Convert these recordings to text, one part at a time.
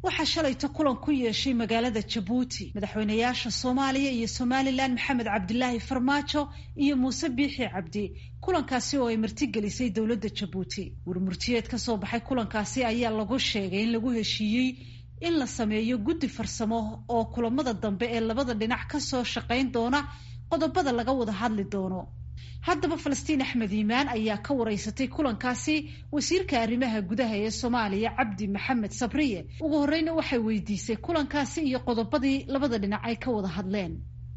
waxaa shalayto kulan ku yeeshay magaalada jabuuti madaxweynayaasha soomaaliya iyo somalilan maxamed cabdilaahi farmaajo iyo muuse biixi cabdi kulankaasi oo ay martigelisay dowladda jabuuti warmurtiyeed ka soo baxay kulankaasi ayaa lagu sheegay in lagu heshiiyey in la sameeyo guddi farsamo oo kulamada dambe ee labada dhinac kasoo shaqayn doona qodobada laga wada hadli doono haddaba falastiin axmed iimaan ayaa ka wareysatay kulankaasi wasiirka arrimaha gudaha ee soomaaliya cabdi maxamed sabriye ugu horeyna waxay weydiisay kulankaasi iyo qodobadii labada dhinac ay ka wada hadleen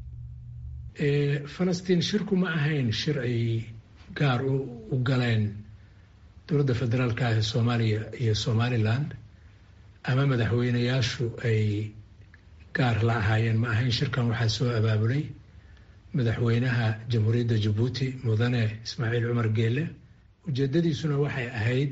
falastiin shirku ma ahayn shir ay gaar u galeen dowladda federaalka ah ee soomaaliya iyo somaliland ama madaxweynayaashu ay gaar la ahaayeen ma ahayn shirkan waxaa soo abaabulay madaxweynaha jamhuuriyadda jabuuti mudane ismaaciil cumar geele ujeedadiisuna waxay ahayd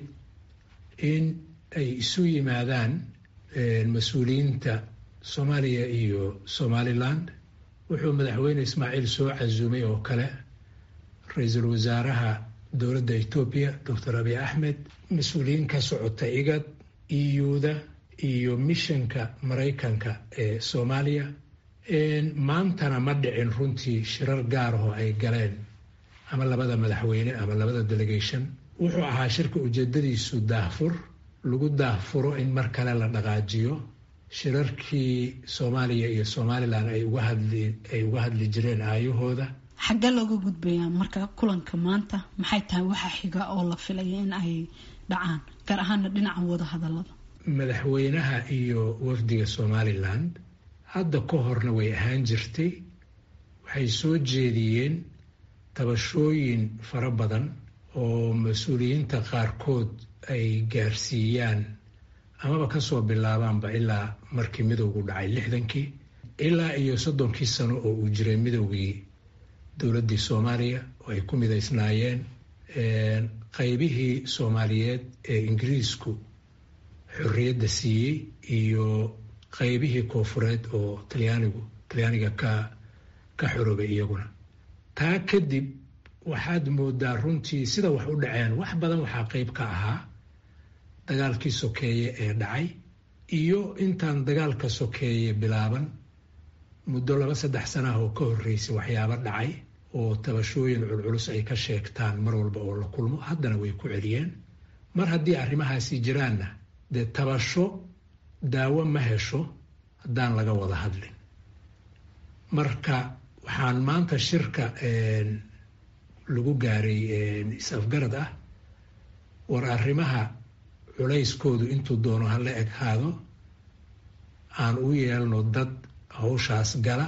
in ay isu yimaadaan mas-uuliyiinta soomaaliya iyo somaliland wuxuu madaxweyne ismaaciil soo casuumay oo kale ra-iisul wasaaraha dowladda etoobiya doctor abiy axmed mas-uuliyiin ka socota igad iyuda iyo mishanka maraykanka ee soomaaliya maantana ma dhicin runtii shirar gaar oo ay galeen ama labada madaxweyne ama labada delegation wuxuu ahaa shirka ujeedadiisu daahfur lagu daahfuro in mar kale la dhaqaajiyo shirarkii soomaaliya iyo somalilan ay uga hadli ay uga hadli jireen aayahooda xaggee looga gudbayaa marka kulanka maanta maxay tahay waxa xiga oo la filaya in ay dhacaan gaar ahaana dhinaca wada hadalada madaxweynaha iyo wafdiga somaliland hadda ka horna way ahaan jirtay waxay soo jeediyeen tabashooyin fara badan oo mas-uuliyiinta qaarkood ay gaarsiiyaan amaba kasoo bilaabaanba ilaa markii midowgu dhacay lixdankii ilaa iyo soddonkii sano oo uu jiray midowgii dowladdii soomaaliya oo ay ku midaysnaayeen qaybihii soomaaliyeed ee ingiriisku xorriyadda siiyey iyo qaybihii koofureed oo talyaanigu talyaaniga ka ka xoroobay iyaguna taa kadib waxaad moodaa runtii sida wax u dhaceen wax badan waxaa qeyb ka ahaa dagaalkii sokeeye ee dhacay iyo intaan dagaalka sokeeye bilaaban muddo laba saddex sanah oo ka horreysay waxyaabo dhacay oo tabashooyin culculus ay ka sheegtaan mar walba oo la kulmo haddana way ku celiyeen mar haddii arrimahaasi jiraanna dee tabasho daawo ma hesho haddaan laga wada hadlin marka waxaan maanta shirka lagu gaaray is-afgarad ah war arrimaha culayskoodu intuu doono hala eghaado aan u yeelno dad hawshaas gala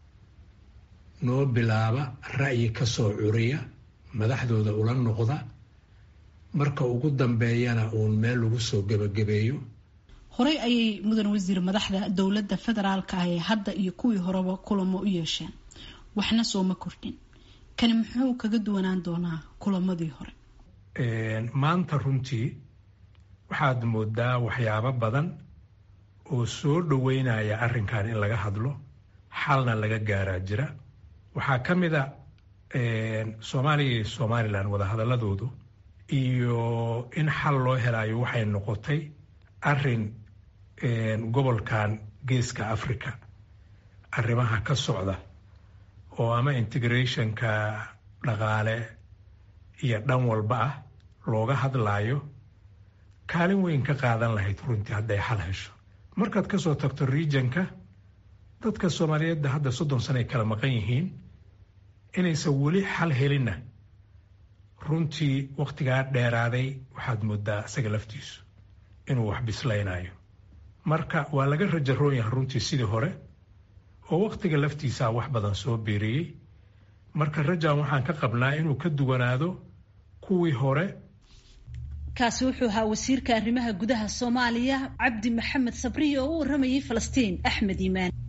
noo bilaaba ra'yi ka soo curiya madaxdooda ula noqda marka ugu dambeeyana uun meel lagu soo gebagabeeyo horey ayay mudan wasiir madaxda dowladda federaalka ah ee hadda iyo kuwii horeba kulamo u yeesheen waxna sooma kordhin kani muxuu kaga duwanaan doonaa kulamadii hore maanta runtii waxaad moodaa waxyaabo badan oo soo dhoweynaya arrinkan in laga hadlo xalna laga gaaraa jira waxaa ka mid a soomaaliya iyo somalilan wadahadaladoodu iyo in xal loo helayo waxay noqotay arrin gobolkan geeska africa arrimaha ka socda oo ama integrationka dhaqaale iyo dhan walba ah looga hadlaayo kaalin weyn ka qaadan lahayd runtii hadday xal hesho markaad kasoo tagto regionka dadka soomaaliyeedda hadda soddon sano ay kala maqan yihiin inaysan weli xal helinna runtii wakhtigaa dheeraaday waxaad moodaa isaga laftiisu inuu wax bislaynayo marka waa laga rajaroon yahay runtii sidii hore oo wakhtiga laftiisaa wax badan soo beeriyey marka rajan waxaan ka qabnaa inuu ka duwanaado kuwii hore kaasi wuxuu ahaa wasiirka arrimaha gudaha soomaaliya cabdi maxamed sabriye oo u waramayay falastiin axmed iimaan